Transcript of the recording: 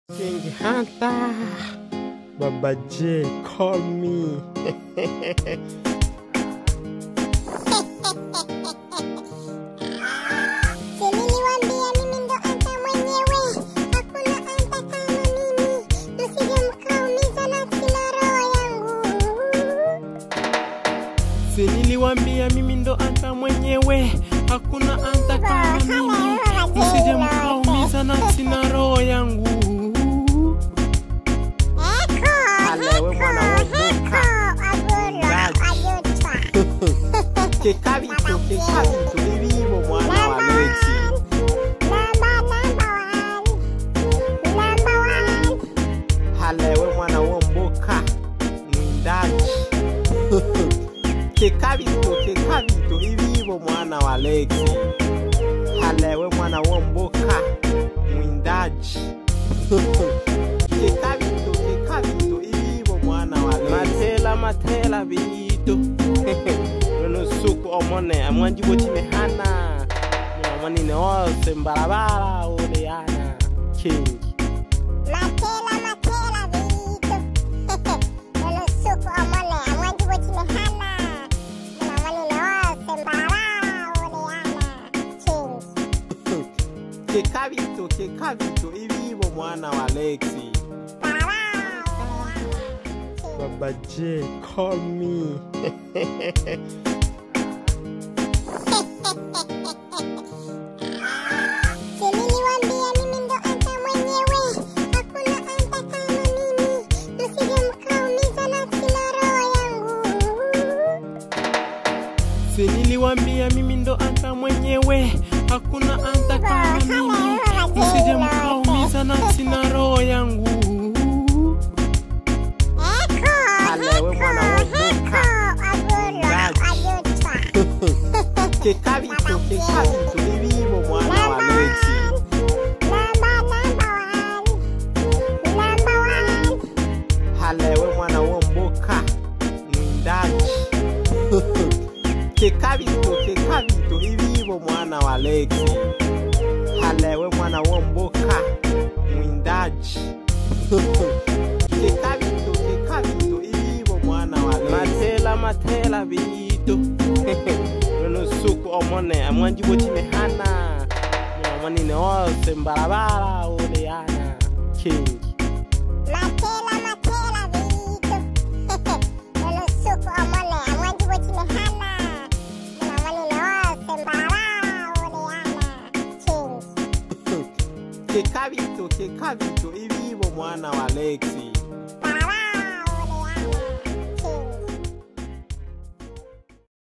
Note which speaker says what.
Speaker 1: King Hunter. Baba J, call me.
Speaker 2: Niliwaambia mimi ndo anta mwenyewe, hakuna anta kama mimi, msije mkaumiza nafsi na roho yangu.
Speaker 1: Si niliwambia mimi ndo anta mwenyewe, hakuna anta kama mimi, msije mkaumiza nafsi na roho yangu.
Speaker 2: Eko,
Speaker 1: Hale, we mwana wa
Speaker 2: eko,
Speaker 1: Boka.
Speaker 2: eko, agoro,
Speaker 1: Gaji.
Speaker 2: ajotwa.
Speaker 1: Kekabito, kekabito, bibibo mwana wa Lexi.
Speaker 2: Number, number one. Number one.
Speaker 1: Halewe mwana wa mboka mwindaji. Kekabito, kekabito, bibibo mwana wa Lexi. Halewe mwana wa mboka mwindaji. Kekabito, kekabito, bibibo mwana wa Lexi. Matela, matela, bito. Nono suku omone amwanji botime hana. Nyamanine ose mbarabara ole yana. King.
Speaker 2: Matela, matela, vitu. Ono suku omone, amwanji wotine hana. Mna wani na wose mbarara, oleana. King.
Speaker 1: kekabito kekabito ibibo mwana wa lexi
Speaker 2: Mbarara, oleana. King.
Speaker 1: baba j call me
Speaker 2: Si niliwaambia mimi ndo anta mwenyewe, hakuna anta kama mimi, msije mkaumiza nafsi na roho yangu.
Speaker 1: si niliwambia mimi ndo anta mwenyewe hakuna anta kama mimi msije mkaumiza nafsi na roho yangu
Speaker 2: Eko,
Speaker 1: Hale, we mwana wa
Speaker 2: eko,
Speaker 1: Boka.
Speaker 2: eko, agoro,
Speaker 1: Gaji.
Speaker 2: ajotwa.
Speaker 1: kekabito kekabito ibibo mwana wa lexi halewe mwana wa mboka mwindaji kekabito kekabito ibibo mwana wa lexi halewe mwana wa mboka mwindaji kekabito kekabito ibibo mwana wa lexi matela matela bito nono suku omone amwanji botime hana nyamanine ose mbarabara ole yana king kekabito kekabito ibibo mwana wa lexi